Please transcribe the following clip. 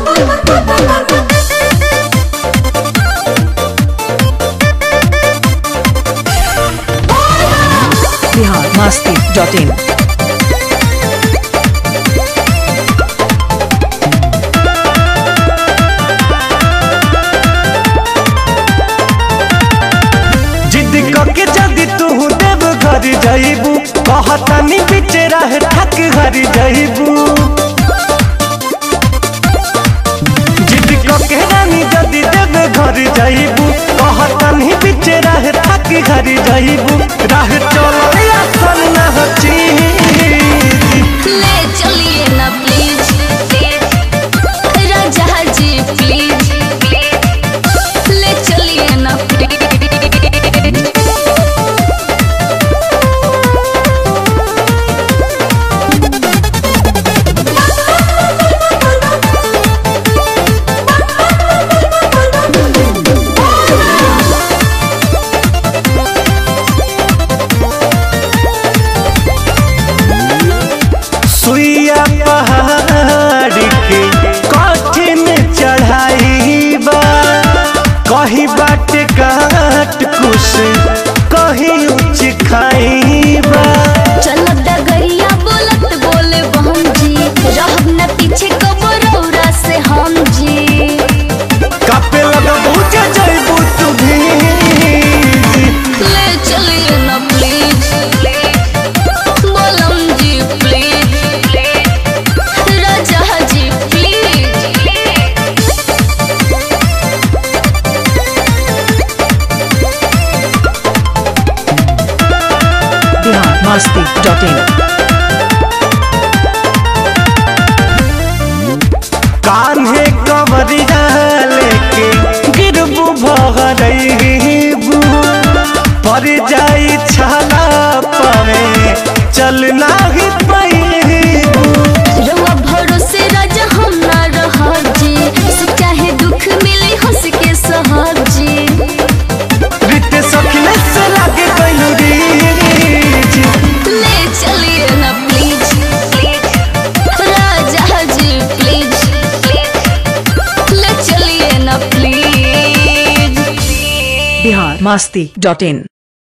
Bihar Masti dot इन जिद करके जदि तू देव घर जाइबू कहतनी बीच रह ठक घर जाइबू जिद करके रानी जदि देव घर जाइबू कहतनी बीच रह ठक घर जाइबू राह चल आसन न हची ले चलिए ना प्लीज राजा जी प्लीज ले चलिए ना प्लीज सुइया पहाड़ के कठिन चढ़ाई बा कहीं बाट काट कुछ कहीं उच्च खाई बा चलत डगरिया बोलत बोले बहन जी रहब न पीछे कबरौरा से हम जी कापे लगा बुझे जइबू तू भी ले चलिए ना प्लीज बोलम जी प्लीज राजा जी please Bihar Masti dot in कान्हे कवरिया लेके गिरबू भगरबू पर जाई छाला पावे चल नाही पैबू रउआ भरोसे राजा हम ना रहब जी सुख चाहे दुख मिले हंस के सहब जी रित सखने से लागे कैलू रीज ले चलिए ना प्लीज राजा जी प्लीज ले चलिए ना please Bihar Masti dot in